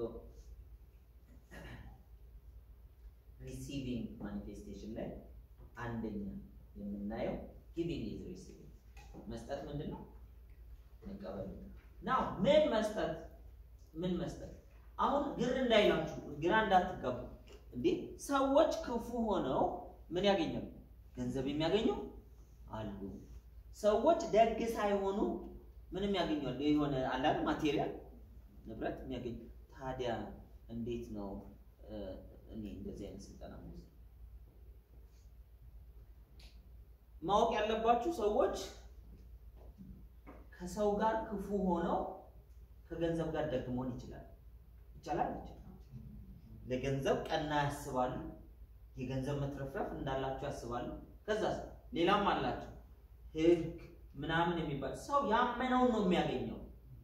ሪሲቪንግ ማኒፌስቴሽን ላይ አንደኛ የምናየው ጊቪንግ ኢዝ ሪሲቪንግ መስጠት ምንድን ነው? መቀበል ናው ምን መስጠት ምን መስጠት አሁን ግር እንዳይላችሁ ግራ እንዳትጋቡ እንዴ ሰዎች ክፉ ሆነው ምን ያገኛሉ ገንዘብ የሚያገኙ አሉ ሰዎች ደግ ሳይሆኑ ምንም ያገኛሉ የሆነ አላል ማቴሪያል ንብረት የሚያገኙ ታዲያ እንዴት ነው እ፣ እኔ እንደዚህ አይነት ስልጠና መውሰድ ማወቅ ያለባችሁ ሰዎች ከሰው ጋር ክፉ ሆነው ከገንዘብ ጋር ደግ መሆን ይችላል። ይቻላል ይችላል። ለገንዘብ ቀና ያስባሉ። የገንዘብ መትረፍረፍ እንዳላቸው ያስባሉ። ከዛ ሌላም አላቸው ህግ ምናምን የሚባል ሰው ያመነውን ነው የሚያገኘው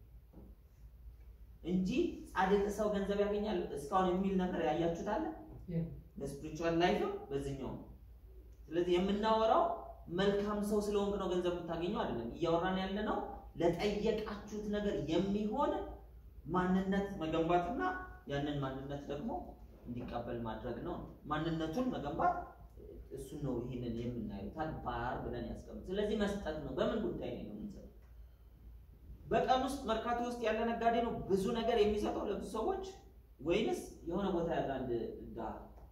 እንጂ ጻድቅ ሰው ገንዘብ ያገኛል እስካሁን የሚል ነገር ያያችሁት አለ? በስፒሪቹዋል ላይፍም በዚህኛው ስለዚህ የምናወራው መልካም ሰው ስለሆንክ ነው ገንዘብ የምታገኘው አይደለም። እያወራን ያለ ነው ለጠየቃችሁት ነገር የሚሆን ማንነት መገንባትና ያንን ማንነት ደግሞ እንዲቀበል ማድረግ ነው። ማንነቱን መገንባት እሱን ነው ይህንን የምናየው ተግባር ብለን ያስቀምጥ። ስለዚህ መስጠት ነው። በምን ጉዳይ ነው የምንሰጠው? በቀን ውስጥ መርካቶ ውስጥ ያለ ነጋዴ ነው ብዙ ነገር የሚሰጠው ለብዙ ሰዎች ወይንስ የሆነ ቦታ ያለ አንድ ድሃ?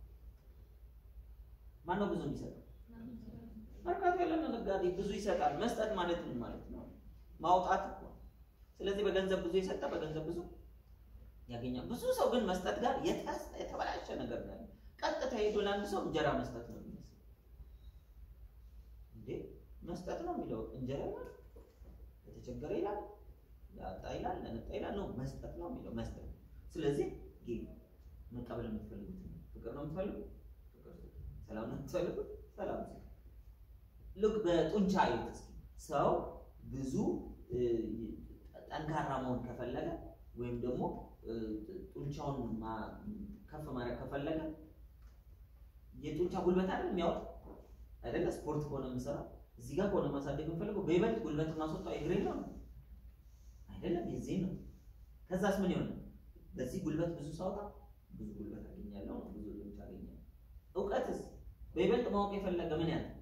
ማን ነው ብዙ የሚሰጠው? መርካቶ ያለ ነጋዴ ብዙ ይሰጣል። መስጠት ማለት ምን ማለት ነው? ማውጣት እኮ ነው። ስለዚህ በገንዘብ ብዙ የሰጠ በገንዘብ ብዙ ያገኛል። ብዙ ሰው ግን መስጠት ጋር የታስ- የተበላሸ ነገር ነው። ያለው። ቀጥታ ሄዶ ለአንድ ሰው እንጀራ መስጠት ነው የሚመስለው። እንዴ መስጠት ነው የሚለው እንጀራ ይላል፣ ለተቸገረ ይላል፣ ለአጣ ይላል፣ ለነጣ ይላል። ነው መስጠት ነው የሚለው መስጠት። ስለዚህ ጌ መቀበል የምትፈልጉት ነው። ፍቅር ነው የምትፈልጉት፣ ፍቅር ስጡ። ሰላም ነው የምትፈልጉት፣ ሰላም ስጡ። ልክ በጡንቻ አይት እስኪ ሰው ብዙ እ፣ ጠንካራ መሆን ከፈለገ ወይም ደግሞ እ፣ ጡንቻውን ማ- ከፍ ማድረግ ከፈለገ የጡንቻ ጉልበት አይደል የሚያወጥ አይደለ? ስፖርት ከሆነ የምሰራው እዚህ ጋር ከሆነ ማሳደግ የምፈልገው በይበልጥ ጉልበት ማስወጣው እግሬ ነው አይደለም? የዚህ ነው። ከዛስ ምን ይሆናል? በዚህ ጉልበት ብዙ ሳውጣ ብዙ ጉልበት አገኛለሁ ነው፣ ብዙ ጡንቻ አገኛለሁ። እውቀትስ በይበልጥ ማወቅ የፈለገ ምን ያህል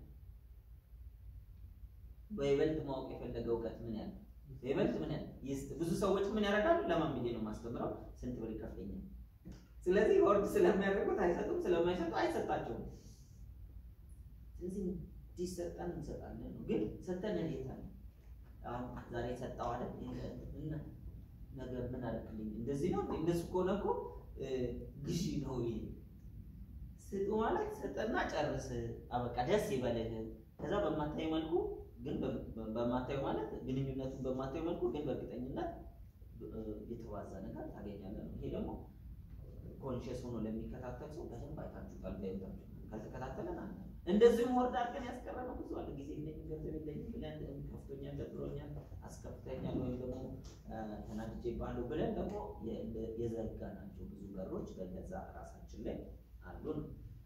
በይበልጥ ማወቅ የፈለገ እውቀት ምን ያህል በይበልጥ ምን ያህል ይስጥ። ብዙ ሰዎች ምን ያደርጋሉ? ለማን ብዬ ነው የማስተምረው? ስንት ብር ይከፍለኛል? ስለዚህ ወርድ ስለሚያደርጉት አይሰጡም፣ ስለማይሰጡ አይሰጣቸውም። ስለዚህ እንዲሰጠን እንሰጣለን ነው። ግን ሰጠን እንዴት አለ? አሁን ዛሬ ሰጠው አይደል? እና ነገር ምን አደረግልኝ እንደዚህ ነው እንደሱ ከሆነ እኮ ግዢ ነው ይሄ ስጡ ማለት ስጥና ጨርስ አበቃ ደስ ይበልህ ከዛ በማታየው መልኩ ግን በማታየው ማለት ግንኙነቱን በማታየው መልኩ ግን በእርግጠኝነት የተዋዛ ነገር ታገኛለህ ነው። ይሄ ደግሞ ኮንሽስ ሆኖ ለሚከታተል ሰው በደንብ አይታችሁታል። በህይወታችሁ ካልተከታተለን አለ እንደዚሁም ወርድ አድርገን ያስቀረነው ብዙ አለ። ጊዜ የለኝም፣ ገንዘብ የለኝም ብለን ከፍቶኛል፣ ደብሮኛል፣ አስከፍተኛል ወይም ደግሞ ተናድጄብሃለሁ ብለን ደግሞ የዘጋናቸው ብዙ በሮች በገዛ ራሳችን ላይ አሉን።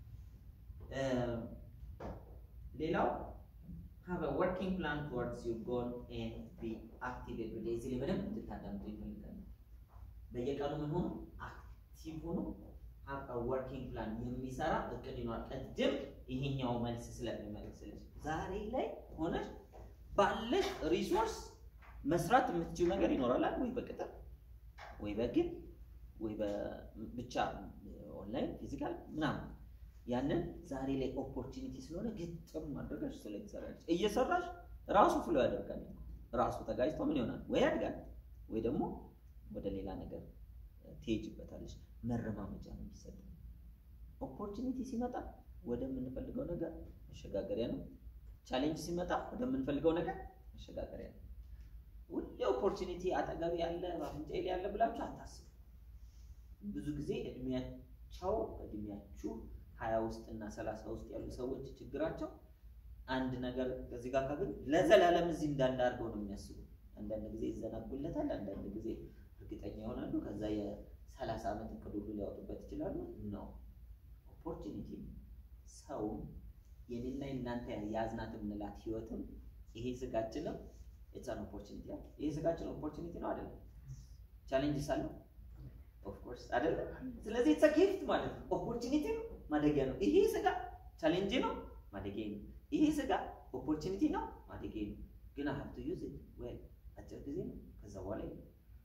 ሌላው have a working plan towards your goal and be active every day። እዚህ ላይ በደንብ እንድታዳምጡ ይፈልጋል። በየቀኑ ምን ሆኖ አክቲቭ ሆኖ have a working plan የሚሰራ እቅድ ይኖራል። ቅድም ይሄኛው መልስ ስለሚመልስልሽ ዛሬ ላይ ሆነሽ ባለሽ ሪሶርስ መስራት የምትችው ነገር ይኖራል ወይ በቅጥር ወይ በግል ወይ ብቻ ኦንላይን ፊዚካል ምናምን ያንን ዛሬ ላይ ኦፖርቹኒቲ ስለሆነ ግጥም ማድረጋሽ ስለ ትሰራለች እየሰራሽ ራሱ ፍሎ ያደርጋል። ራሱ ተጋጅቶ ምን ይሆናል ወይ ያድጋል ወይ ደግሞ ወደ ሌላ ነገር ትሄጅበታለች። መረማመጃ ነው የሚሰጥ። ኦፖርቹኒቲ ሲመጣ ወደምንፈልገው ነገር መሸጋገሪያ ነው። ቻሌንጅ ሲመጣ ወደምንፈልገው ነገር መሸጋገሪያ ነው። ሁሌ ኦፖርቹኒቲ አጠገብ ያለ አፍንጫ ያለ ብላችሁ አታስቡ። ብዙ ጊዜ እድሜያቸው እድሜያችሁ ሀያ ውስጥ እና ሰላሳ ውስጥ ያሉ ሰዎች ችግራቸው አንድ ነገር ከዚህ ጋር ካገኙ ለዘላለም እዚህ እንዳለ አድርገው ነው የሚያስቡ። አንዳንድ ጊዜ ይዘናጉለታል፣ አንዳንድ ጊዜ እርግጠኛ ይሆናሉ። ከዛ የሰላሳ ዓመት እቅድ ሁሉ ሊያወጡበት ይችላሉ። ነው ኦፖርቹኒቲ ሰው የኔና እናንተ የያዝናት የምንላት ህይወትም ይሄ ስጋችንም የቻን ኦፖርቹኒቲ አለ። ይሄ ስጋችን ኦፖርቹኒቲ ነው አይደለም? ቻሌንጅ ሳለው ኦፍኮርስ አይደለም። ስለዚህ ኢትስ ጊፍት ማለት ነው። ኦፖርቹኒቲ ነው ማደጊያ ነው። ይሄ ስጋ ቻሌንጅ ነው ማደጊያ ነው። ይሄ ስጋ ኦፖርቹኒቲ ነው ማደጊያ ነው። ግን አይ ሃቭ ቱ ዩዝ ኢት ዌል አጭር ጊዜ ነው። ከዛ በኋላ ይሄ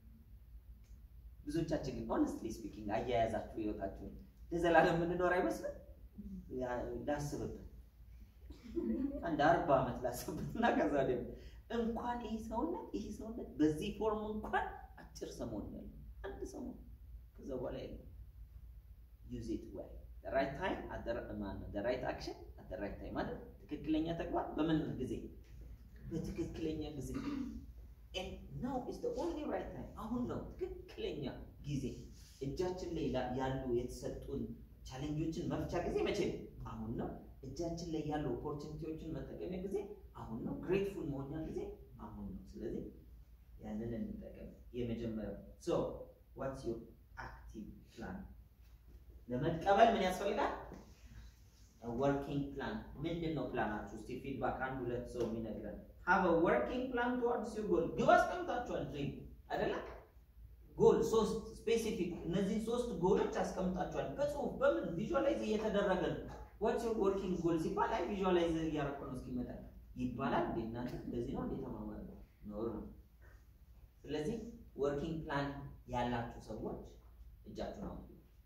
ብዙዎቻችን ግን ሆነስትሊ ስፒኪንግ አያያዛችሁ ህይወታችሁን ለዘላለም የምንኖር አይመስልም። ላስብበት አንድ አርባ ዓመት ላስብበት እና ከዛ ደግሞ እንኳን ይህ ሰውነት ይህ ሰውነት በዚህ ፎርም እንኳን አጭር ሰሞን ያለ አንድ ሰሞን ከዛ በኋላ የለም። ዩዝ ኢት ዌል ራይት ታይም ራይት አክሽን አት ራይት ታይም ማለት ትክክለኛ ተግባር በምን ጊዜ በትክክለኛ ጊዜ ናው ኢዝ ኦንሊ ራይት ታይም አሁን ነው ትክክለኛ ጊዜ እጃችን ላይ ያሉ የተሰጡን ቻሌንጆችን መፍቻ ጊዜ መቼ ነው? አሁን ነው። እጃችን ላይ ያሉ ኦፖርቹኒቲዎችን መጠቀሚያ ጊዜ አሁን ነው። ግሬትፉል መሆኛ ጊዜ አሁን ነው። ስለዚህ ያንን እንጠቀም። የመጀመሪያው ሶ ዋትስ ዩር አክቲቭ ፕላን ለመቀበል ምን ያስፈልጋል? ወርኪንግ ፕላን ምንድን ነው ፕላናችሁ? እስቲ ፊድባክ አንድ ሁለት ሰው የሚነግረን ሃቭ ወርኪንግ ፕላን ቱዋርድስ ዩር ጎል ግብ አስቀምጣችኋል። ድሪም አይደለ ጎል ሶስት ስፔሲፊክ እነዚህ ሶስት ጎሎች አስቀምጣችኋል። በጽሁፍ በምን ቪዥዋላይዝ እየተደረገ ነው። ዋትስ ዩር ወርኪንግ ጎል ሲባል አይ ቪዥዋላይዝ እያደረኩ ነው እስኪመጣ ይባላል። እንዴ እናንተ እንደዚህ ነው እንዴ ተማማሩ ኖር ነው። ስለዚህ ወርኪንግ ፕላን ያላችሁ ሰዎች እጃችሁን አውጡ።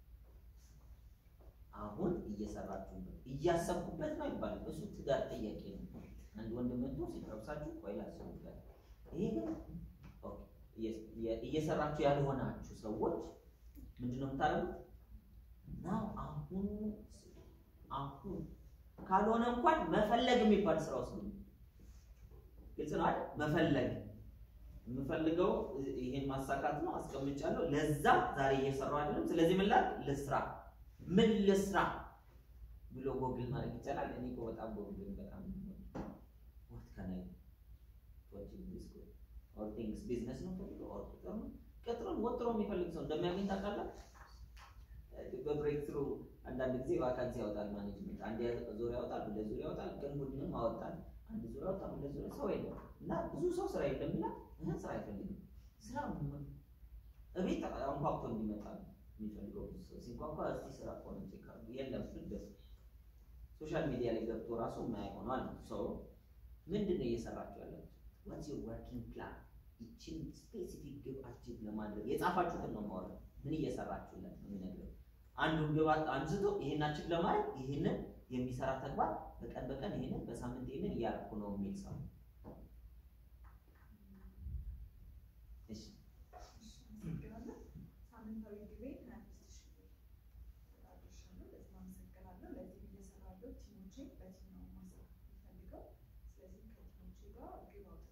አሁን እየሰራችሁበት እያሰብኩበት ነው ይባላል። እሱ ትዳር ጥያቄ ነው። አንድ ወንድ መጥቶ ሲጠብሳችሁ ቆይ ላስብበት። ይሄ ግን እየሰራችሁ ያልሆናችሁ ሰዎች ምንድነው የምታደርጉት? ናው አሁን አሁን ካልሆነ እንኳን መፈለግ የሚባል ስራ ውስጥ ነው። ግልጽ ነው አይደል? መፈለግ የምፈልገው ይሄን ማሳካት ነው፣ አስቀምጫለሁ። ለዛ ዛሬ እየሰራሁ አይደለም። ስለዚህ ምን ላድርግ? ልስራ። ምን ልስራ ብሎ ጎግል ማድረግ ይቻላል። እኔ እኮ በጣም ጎግል በጣም ዋት ካን አይ ዋቺንግ ዲስ ጎ ኦር ቲንግስ ቢዝነስ ነው ፈልገው ኦር ቅጥር ነው። ቅጥርን ወጥሮ የሚፈልግ ሰው እንደሚያገኝ ታውቃለህ። በብሬክ ትሩ አንዳንድ ጊዜ ቫካንሲ ያወጣል ማኔጅመንት። አንድ ዙር ያወጣል፣ ሁለት ዙር ያወጣል፣ ቀን ቡድንም አወጣል። አንድ ዙር ያወጣል፣ ሁለት ዙር ሰው የለም እና ብዙ ሰው ስራ የለም ይላል። ይህን ስራ አይፈልግም። ስራ እቤት አንኳኩቶ እንዲመጣ ነው የሚፈልገው ብዙ ሰው ሲንኳኳ እስቲ ስራ ከሆነ ቼክ አድርጉ የለም ፍልገት ሶሻል ሚዲያ ላይ ገብቶ ራሱ የማያውቀው ሰው ምንድን ነው እየሰራችሁ ያላችሁ? ዋትስ ዩር ወርኪንግ ፕላን? ይችን ስፔሲፊክ ግብ አቺቭ ለማድረግ የጻፋችሁትን ነው ማወራ። ምን እየሰራችሁለት ነው የሚነግረው። አንዱን ግብ አንስቶ ይሄን አቺቭ ለማድረግ ይሄንን የሚሰራ ተግባር በቀን በቀን ይሄንን በሳምንት ይሄንን እያደረኩ ነው የሚል ሰው እሺ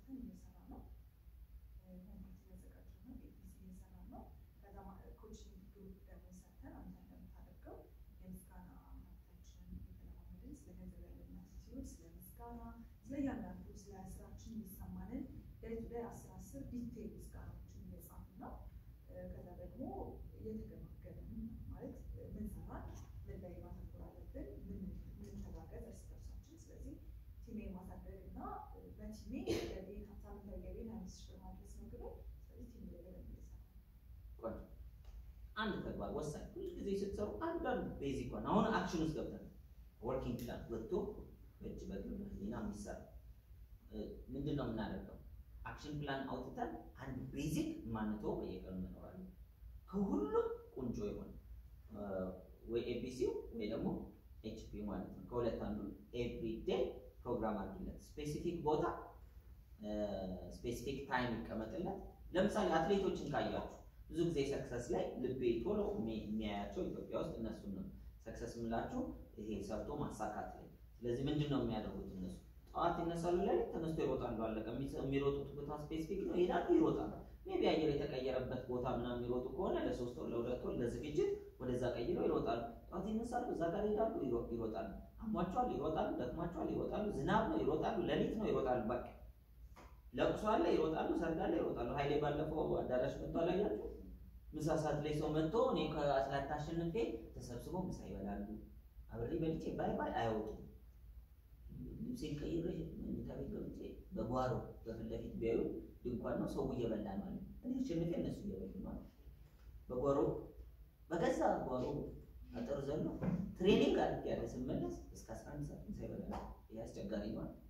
ገብተን እየሰራ ነው። ሆምፔጅ እያዘጋጀ ነው። ኤቢሲ እየሰራ ነው። ከዛ ኮችንግ ግሩፕ ደግሞ ሰርተን አንተ እንደምታደርገው የምስጋና ሀብታችንን እየተለማመድን ስለ ገንዘብ ያለን አቲቲዩድ፣ ስለ ምስጋና፣ ስለ እያንዳንዱ ስለ ስራችን የሚሰማንን ዴይ ቱ ዴይ አስር አስር ዲቴል ምስጋናዎችን እየጻፍን ነው። ከዛ ደግሞ እየተገማገምን ማለት ምን ሰራን፣ ምን ላይ ማተኮር አለብን፣ ምን ምን ተጋገዝ እርስ በርሳችን። ስለዚህ ቲሜ ማሳደግ እና በቲሜ የገቢ ሳምንታዊ ገቢ አምስት ሺህ ብር ማድረስ ነው ግቡ። ስለዚህ ቲሜ ላይ በደንብ እየሰራ ነው። አንድ ተግባር ወሳኝ ሁል ጊዜ ስትሰሩ አንዳንድ ቤዚክ ዋን አሁን አክሽን ውስጥ ገብተን ወርኪንግ ፕላን ወጥቶ በእጅ በእግር በህሊና የሚሰራ ምንድን ነው የምናደርገው? አክሽን ፕላን አውጥተን አንድ ቤዚክ ማንተው በየቀኑ መኖራለን። ከሁሉም ቁንጮ የሆነ ወይ ኤቢሲው ወይ ደግሞ ኤችፒ ማለት ነው። ከሁለት አንዱ ኤቭሪ ዴይ ፕሮግራም አድርግለት። ስፔሲፊክ ቦታ ስፔሲፊክ ታይም ይቀመጥለት። ለምሳሌ አትሌቶችን ካያችሁ ብዙ ጊዜ ሰክሰስ ላይ ልቤ ቶሎ የሚያያቸው ኢትዮጵያ ውስጥ እነሱን ነው ሰክሰስ የምላችሁ ይሄ ሰርቶ ማሳካት ላይ። ስለዚህ ምንድን ነው የሚያደርጉት እነሱ ጠዋት ይነሳሉ ላይ ተነስቶ ይሮጣሉ። አለቀ። የሚሮጡት ቦታ ስፔሲፊክ ነው፣ ይሄዳሉ፣ ይሮጣሉ። ሜቢ አየር የተቀየረበት ቦታ ምናምን የሚሮጡ ከሆነ ለሶስት ወር ለሁለት ወር ለዝግጅት ወደዛ ቀይረው ይሮጣሉ። ጠዋት ይነሳሉ፣ እዛ ጋር ይሄዳሉ፣ ይሮጣሉ። አሟቸዋል፣ ይሮጣሉ። ደክሟቸዋል፣ ይሮጣሉ። ዝናብ ነው፣ ይሮጣሉ። ሌሊት ነው፣ ይሮጣሉ። በቃ ለቅሶ አለ፣ ይሮጣሉ። ሰርግ አለ፣ ይሮጣሉ። ኃይሌ ባለፈው አዳራሽ መጥቶ አላያችሁ? ምሳ ሰዓት ላይ ሰው መጥቶ እኔ ከአስላት አሸንፌ ተሰብስበው ምሳ ይበላሉ። አብሬ በልቼ ባይ ባይ አይወጡም። ልብሴን ቀይሬ መኝታ ቤት ገብቼ በጓሮ በፊት ለፊት ቢያዩ ድንኳን ነው ሰው እየበላ ነው አለ። እኔ አሸንፌ እነሱ እየበሉ ነው አለ። በጓሮ በገዛ ጓሮ አጥር ዘሎ ትሬኒንግ አድርጌ ያለ ስመለስ እስከ አስራ አንድ ሰዓት ምሳ ይበላል። ይህ አስቸጋሪ ነው አለ።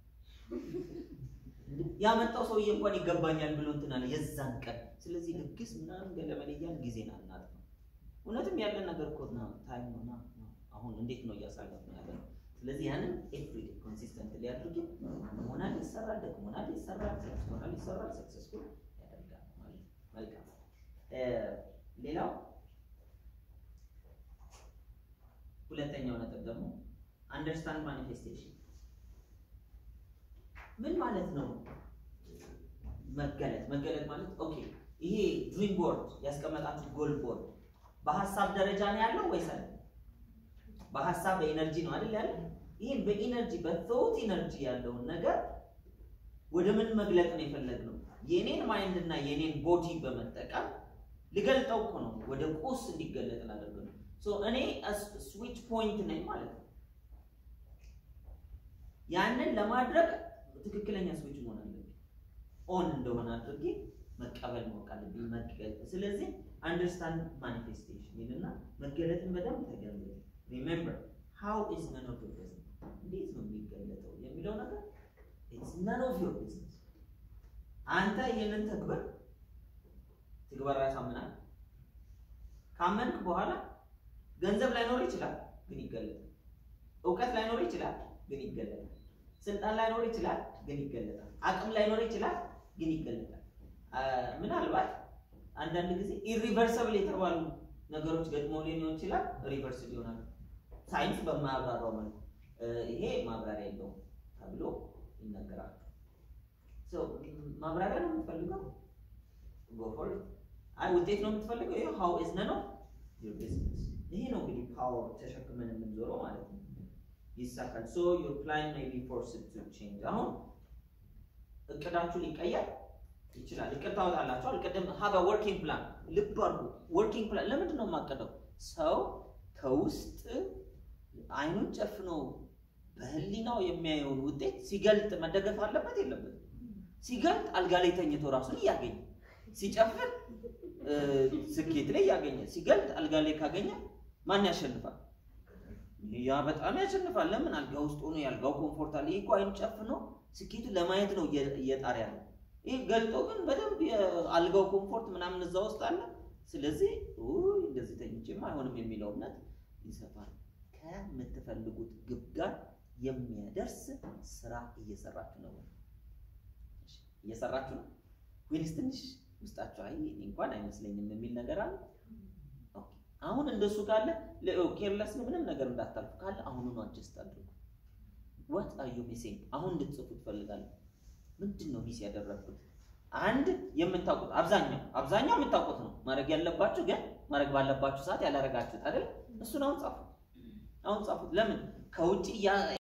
ያመጣው ሰውዬ እንኳን ይገባኛል ብሎ እንትን አለ የዛን ቀን። ስለዚህ ድግስ ምናምን ገለመለያን ጊዜን አናጥፍ ነው። እውነትም ያለን ነገር እኮ ነው ታይም ነው ና አሁን እንዴት ነው እያሳለፍ ነው ያለ ነው። ስለዚህ ያንን ኤቭሪዴ ኮንሲስተንት ሊያድርግ መሆናል ይሰራል፣ ደክሞናል ይሰራል፣ ሰክስቶናል ይሰራል፣ ሰክሰስፉል ያደርጋል ማለት ነው። መልካም ሌላው ሁለተኛው ነጥብ ደግሞ አንደርስታንድ ማኒፌስቴሽን ምን ማለት ነው? መገለጥ መገለጥ ማለት ኦኬ፣ ይሄ ድሪም ቦርድ ያስቀመጣችሁ ጎል ቦርድ በሀሳብ ደረጃ ነው ያለው ወይስ አለ? በሀሳብ በኢነርጂ ነው አይደል ያለው? ይህን በኢነርጂ በቶት ኢነርጂ ያለውን ነገር ወደ ምን መግለጥ ነው የፈለግነው? የኔን ማይንድ እና የኔን ቦዲ በመጠቀም ልገልጠው እኮ ነው፣ ወደ ቁስ እንዲገለጥ ላደርግ ነው። ሶ እኔ ስዊች ፖይንት ነኝ ማለት ነው። ያንን ለማድረግ ትክክለኛ ስዊች መሆን አለብኝ። ኦን እንደሆነ አድርጌ መቀበል ማወቅ አለብኝ። መገለጥ ስለዚህ አንደርስታንድ ማኒፌስቴሽን ይልና መገለጥን በደንብ ተገለጥ። ሪሜምበር ሃው ኢዝ ነን ኦፍ ዮር ቢዝነስ፣ እንዴት ነው የሚገለጠው የሚለው ነገር ኢትስ ነን ኦፍ ዮር ቢዝነስ። አንተ ይህንን ተግበር ትግበራ ያሳምናል። ካመንክ በኋላ ገንዘብ ላይኖር ይችላል፣ ግን ይገለጣል። እውቀት ላይኖር ይችላል፣ ግን ይገለጣል። ስልጣን ላይኖር ይችላል፣ ግን ይገለጣል። አቅም ላይኖር ይችላል፣ ግን ይገለጣል። ምናልባት አንዳንድ ጊዜ ኢሪቨርሰብል የተባሉ ነገሮች ገጥሞ ሊሆን ይችላል፣ ሪቨርስ ይሆናል። ሳይንስ በማያብራራው መልኩ ይሄ ማብራሪያ የለውም ተብሎ ይነገራል። ማብራሪያ ነው የምትፈልገው? ጎፎር አይ ውጤት ነው የምትፈልገው? ይሄ ሃው ኢዝ ነን ኦፍ ዩር ቢዝነስ። ይሄ ነው እንግዲህ ፓወር ተሸክመን የምንዞረው ማለት ነው። ይሳካል። ሶ ዩር ፕላን ሜይ ቢ ፎርስድ ቱ ቼንጅ። አሁን እቅዳችሁ ሊቀየር ይችላል። እቅድ ታወጣላችኋል። ቅድም ሀበ ወርኪንግ ፕላን ልብ አድርጉ። ወርኪንግ ፕላን ለምንድን ነው የማቀደው? ሰው ከውስጥ አይኑን ጨፍኖ በህሊናው የሚያየውን ውጤት ሲገልጥ መደገፍ አለበት የለበትም? ሲገልጥ አልጋ ላይ ተኝቶ ራሱን እያገኘ ሲጨፍር ስኬት ላይ እያገኘ ሲገልጥ አልጋ ላይ ካገኘ ማን ያሸንፋል? ያ በጣም ያሸንፋል። ለምን አልጋ ውስጥ ሆኖ የአልጋው ኮምፎርት አለ። ይህ እኮ አይኑ ጨፍኖ ስኬቱን ለማየት ነው እየጣር ያለ። ይህ ገልጦ ግን በደንብ የአልጋው ኮምፎርት ምናምን እዛ ውስጥ አለ። ስለዚህ እንደዚህ ተኝቼማ አይሆንም የሚለው እምነት ይሰፋል። ከምትፈልጉት ግብ ጋር የሚያደርስ ስራ እየሰራችሁ ነው። እየሰራችሁ ነው ወይንስ ትንሽ ውስጣችሁ አይ እንኳን አይመስለኝም የሚል ነገር አለ? አሁን እንደሱ ካለ ኬርለስ ምንም ነገር እንዳታልፉ ካለ አሁኑኑ አጀስት አድርጉ። ዋት አር ዩ ሚሲንግ? አሁን እንድትጽፉ ትፈልጋለሁ። ምንድን ነው ሚስ ያደረግኩት? አንድ የምታውቁት አብዛኛው አብዛኛው የምታውቁት ነው ማድረግ ያለባችሁ ግን ማድረግ ባለባችሁ ሰዓት ያላረጋችሁት አይደል? እሱን አሁን ጻፉት። አሁን ጻፉት። ለምን ከውጭ